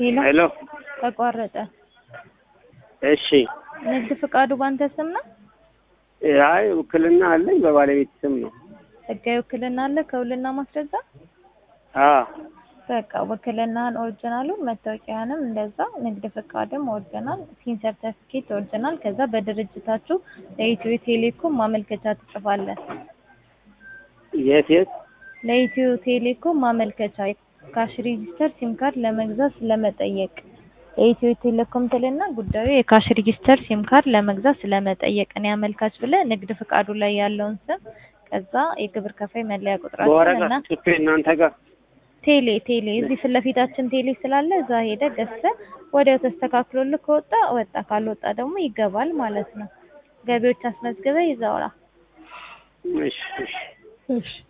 ሄሎ ሄሎ ተቋረጠ። እሺ ንግድ ፍቃዱ ባንተ ስም ነው? አይ ውክልና አለኝ በባለቤት ስም ነው ህጋዊ ውክልና አለ ከውልና ማስረጃ? አ በቃ ውክልናህን ኦሪጂናሉን፣ መታወቂያህንም እንደዛ፣ ንግድ ፍቃድም ኦሪጂናል፣ ሲን ሰርተፊኬት ኦሪጂናል። ከዛ በድርጅታችሁ ለኢትዮ ቴሌኮም ማመልከቻ ትጽፋለህ። የት የት ለኢትዮ ቴሌኮም ማመልከቻ ካሽ ሬጂስተር ሲም ካርድ ለመግዛት ስለመጠየቅ የኢትዮ ቴሌኮም ትልና ጉዳዩ የካሽ ሬጂስተር ሲም ካርድ ለመግዛት ስለመጠየቅ እኔ አመልካች ብለህ ንግድ ፍቃዱ ላይ ያለውን ስም ከዛ የግብር ከፋይ መለያ ቁጥራችን በወረቀት እና ጽፌ እናንተ ጋር ቴሌ ቴሌ እዚህ ፊት ለፊታችን ቴሌ ስላለ እዛ ሄደህ ገዝተህ ወዲያው ተስተካክሎልህ ከወጣ ወጣ፣ ካልወጣ ደግሞ ይገባል ማለት ነው። ገቢዎች አስመዝግበህ ይዘውራ። እሺ እሺ እሺ